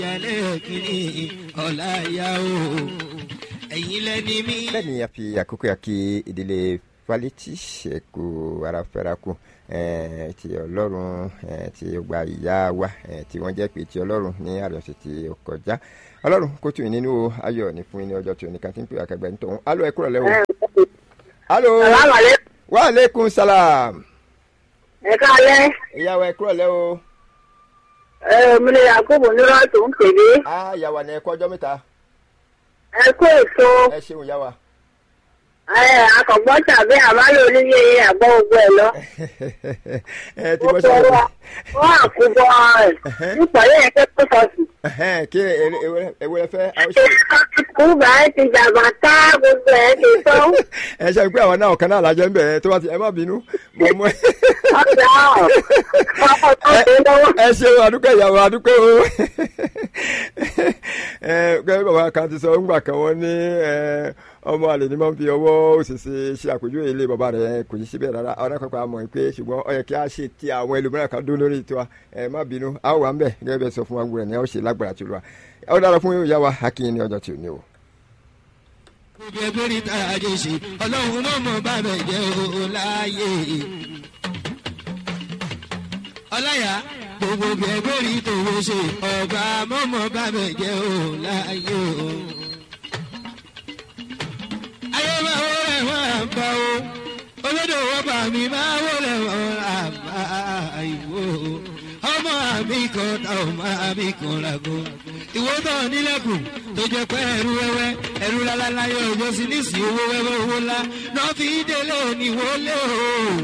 ìyálẹ̀ kìíní ọ̀la ìyá o ẹ̀yin lẹ́ni mi. bẹ́ẹ̀ ni a fi àkókò yà kí ìdílé falẹ́tì ṣẹ̀kù aráfẹ́rakù ti ọlọ́run ti gba ìyá wa tí wọ́n jẹ́ pé ti ọlọ́run ní àrẹ̀sẹ̀ tí ó kọjá ọlọ́run kó tù yín nínú ayọ̀ ní fún yín ní ọjọ́ tí oníkan tí ń pè àkàgbẹ́ nítorí alo ẹ kúrò lẹ́wọ̀. alo wa aleykum salam. ẹ káalẹ́. ìyàwó ẹ kúrò lẹ́wọ̀. ẹ mi ni yakubu nírọ̀ tó ń pèlè. a yàwá ni ẹ kọ́ ọjọ́ mẹ́ta. ẹ kó èso. ẹ ṣeun yàwá ẹ akọ̀gbọ́n tàbí àbálò oníyẹ àgbọ̀ gbogbo ẹ̀ lọ. ẹ ti bọ́ sọ́dọ̀. wọ́n àkúbọ̀ ẹ̀ nípa yẹn kẹ́ tó sọ̀tù. kí ewúrẹ́ fẹ́. kúbà ẹ ti jàmbá tá gbogbo ẹ ti tó. ẹ ṣe pé àwọn náà ọ̀kan náà lájọ ń bẹ̀rẹ̀ tó bá ti ẹ má bínú. mo mú ẹ. ọ̀dà ọ̀pọ̀ tó ṣe lọ́wọ́. ẹ ṣeun adúpẹ́ ìyàwó adúpẹ́ o. ẹ gẹ́gẹ́ bàbá kan ti sọ ńgbà kan wọ́n ní ọmọ àlè ni máa ń fi ọwọ́ òṣìṣẹ́ ṣe àpèjúwe ilé bàbá rẹ̀ kò ní síbẹ̀ rárá ọ̀rẹ́ pàpà mọ̀ pé ṣùgbọ́n ó yẹ kí a ṣe ti àwọn ẹlòmíràn kan dún lórí tiwa ẹ má bínú a ó wà ń bẹ̀ gẹ́gẹ́ bẹ́ẹ̀ sọ fún wa gbọ́dọ̀ ní a ó ṣe lágbára tí ó lọ wa ó dára fún ìyá wa akínyìn ní ọjọ́ tí ò ní o. gbogbo ẹgbẹ́ rí tá a jẹ ṣe ọlọ́run náà mọ̀ bá bẹ̀ jẹ́ o láàyè. ọláyà gbogbo ẹgbẹ́ rí tòwó ṣe ọba mọ̀mọ́ bá bẹ̀ jẹ́ o láàyè o ayé máa wọlé wọn àbá o olódò wọn bá mi máa wọlé wọn àbá ìwò ọmọ àmì kan tá ọmọ àmì kan lago ìwọ tó nílẹ̀kùn tó jẹ́ pé ẹrú wẹ́wẹ́ ẹrú lálálá yóò jọ sí nísìnyí owó wẹ́wẹ́ owó ńlá náà fi délé òní wọlé o.